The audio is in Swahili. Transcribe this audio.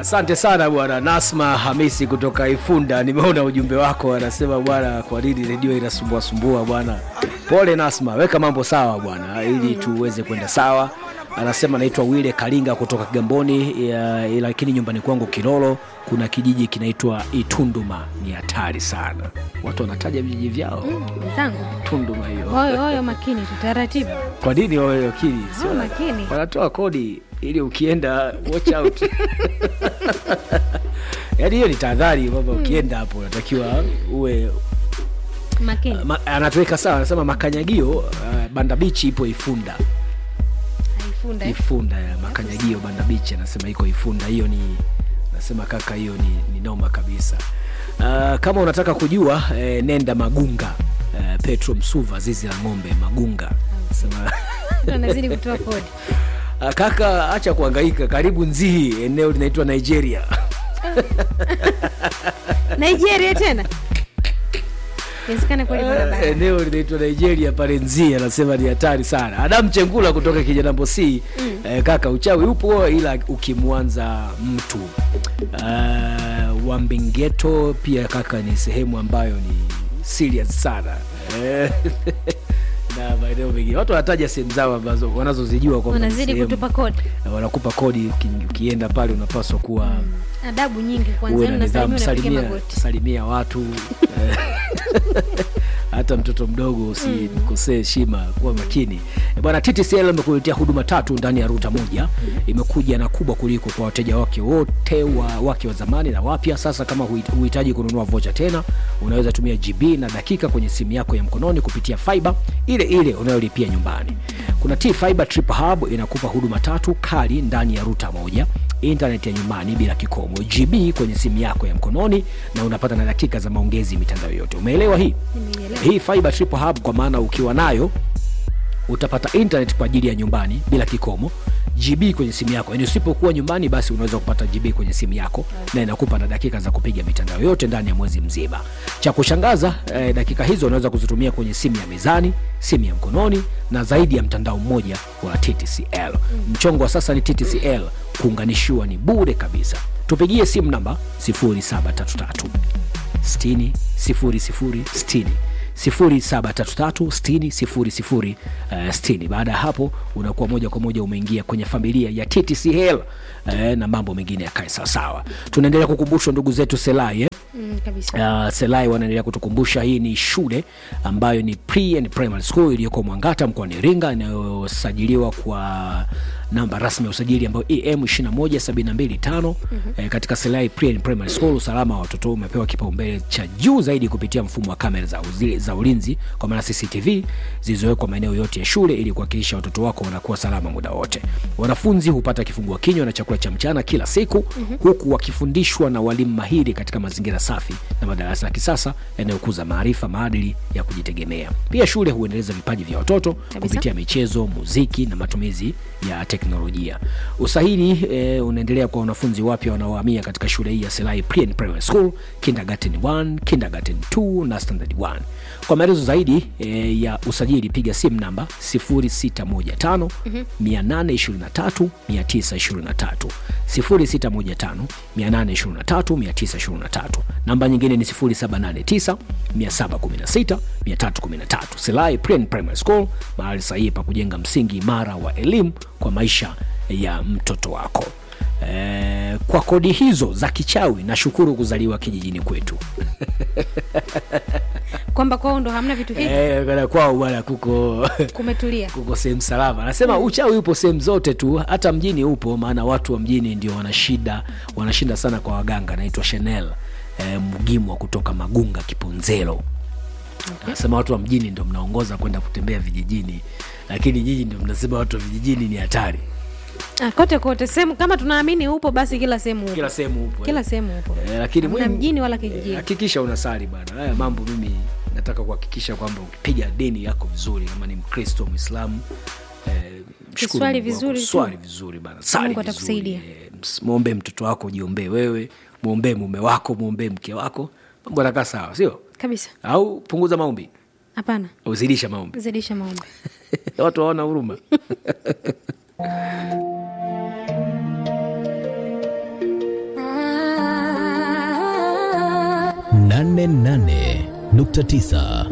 Asante sana bwana Nasma Hamisi kutoka Ifunda, nimeona ujumbe wako, anasema bwana, kwa nini redio inasumbua sumbua bwana. Pole Nasma, weka mambo sawa bwana, ili tuweze kwenda sawa. Anasema naitwa Wile Kalinga kutoka Kigamboni, ya- lakini nyumbani kwangu Kilolo kuna kijiji kinaitwa Itunduma. Ni hatari sana, watu wanataja vijiji vyao. Wenzangu, Tunduma hiyo, oyo oyo, makini tu, taratibu. kwa nini wawe wakili? Sio Oh, makini. wanatoa kodi ili ukienda watch out yaani hiyo ni tahadhari kwamba ukienda hapo unatakiwa uwe Makini. ma, anatuweka sawa anasema makanyagio uh, banda bichi ipo ifunda Haifunda. eh? ifunda ya makanyagio banda bichi anasema iko ifunda hiyo ni nasema kaka hiyo ni, ni noma kabisa uh, kama unataka kujua eh, nenda magunga eh, petro msuva zizi la ng'ombe magunga nasema Mtu anazidi kutoa kodi. Ah, kaka acha kuhangaika karibu nzihi eneo linaitwa nigeria Nigeria tena. Inawezekana kweli barabara. eneo linaitwa nigeria pale nzihi anasema ni hatari sana adamu chengula kutoka kijanambo c eh, kaka uchawi upo ila ukimwanza mtu uh, wambingeto pia kaka ni sehemu ambayo ni serious sana Eh, na maeneo mengine watu wanataja sehemu zao ambazo wanazozijua kwamba ni Unazidi sehemu. kutupa kodi. Na wanakupa kodi uki- ukienda pale unapaswa kuwa Adabu nyingi kwanza, uwe na yani nidhamu unasalimia unapiga salimia, magoti. salimia watu eh, hata mtoto mdogo usimkosee heshima kuwa makini Eh, bwana ttcl imekuletea huduma tatu ndani ya ruta moja imekuja na kubwa kuliko kwa wateja wake wote wa, wake wa zamani na wapya sasa kama huhit- huhitaji kununua vocha tena unaweza tumia gb na dakika kwenye simu yako ya mkononi kupitia fiber ile ile unayolipia nyumbani kuna t fiber trip hub inakupa huduma tatu kali ndani ya ruta moja intaneti ya nyumbani bila kikomo gb kwenye simu yako ya mkononi na unapata na dakika za maongezi mitandao yote umeelewa hii Nimeielewa. hii fiber triple hub kwa maana ukiwa nayo utapata internet kwa ajili ya nyumbani bila kikomo gb kwenye simu yako yani usipokuwa nyumbani basi unaweza kupata gb kwenye simu yako na inakupa na dakika za kupiga mitandao yote ndani ya mwezi mzima cha kushangaza eh, dakika hizo unaweza kuzitumia kwenye simu ya mezani simu ya mkononi na zaidi ya mtandao mmoja wa ttcl mchongo wa sasa ni ttcl kuunganishiwa ni bure kabisa tupigie simu namba 0733 60 00 60 0733 60 baada ya hapo unakuwa moja kwa moja umeingia kwenye familia ya ttcl eh, na mambo mengine yakae sawasawa tunaendelea kukumbushwa ndugu zetu selai eh? Mm, kabisa. Uh, selai wanaendelea kutukumbusha hii ni shule ambayo ni pre and primary school iliyoko mwangata mkoani iringa inayosajiliwa kwa namba rasmi ya usajili ambayo em 21725 mm-hmm. eh, katika selai pre and primary school usalama wa watoto umepewa kipaumbele cha juu zaidi kupitia mfumo wa kamera za, uzi, za ulinzi kwa maana cctv zilizowekwa maeneo yote ya shule ili kuhakikisha watoto wako wanakuwa salama muda wote wanafunzi hupata kifungua kinywa na chakula cha mchana kila siku mm-hmm. huku wakifundishwa na walimu mahiri katika mazingira safi na madarasa ya kisasa yanayokuza maarifa maadili ya kujitegemea pia shule huendeleza vipaji vya watoto kupitia michezo muziki na matumizi ya teknolojia usahili e, unaendelea kwa wanafunzi wapya wanaohamia katika shule hii ya selai pre and primary school kindergarten 1 kindergarten 2 na standard 1 kwa maelezo zaidi e, ya usajili piga simu namba 0615 823 923 0615 823 923 namba nyingine ni 0789 716 313 selai pre and primary school mahali sahihi pa kujenga msingi imara wa elimu kwa maisha ya mtoto wako e, kwa kodi hizo za kichawi nashukuru kuzaliwa kijijini kwetu Kwamba kwao ndo hamna vitu hivi. e, kana kwao bwana kuko Kumetulia. kuko sehemu salama anasema uchawi upo sehemu zote tu hata mjini upo maana watu wa mjini ndio wanashida wanashinda sana kwa waganga anaitwa chanel e, mgimwa kutoka magunga kiponzelo anasema watu wa mjini ndio mnaongoza kwenda kutembea vijijini lakini nyinyi ndio mnasema watu wa vijijini ni hatari Ah, kote kote sehemu kama tunaamini upo basi kila sehemu upo. kila sehemu upo Kila sehemu upo. Eh, lakini Hamna muhimu- mjini wala eh, kijijini. hakikisha unasali bana haya mambo mimi nataka kuhakikisha kwamba ukipiga dini yako vizuri kama ni mkristo mwislamu eh, mshukuru Kiswali Mungu wako, vizuri tu. swali vizuri bana sali Mungu vizuri atakusaidia. eh, ms- mwombee mtoto wako jiombee wewe mwombee mume wako mwombee mke wako mambo yanakaa sawa sio Kabisa. au punguza maombi Hapana. uzidisha maombi Zidisha maombi. watu waona huruma 88.9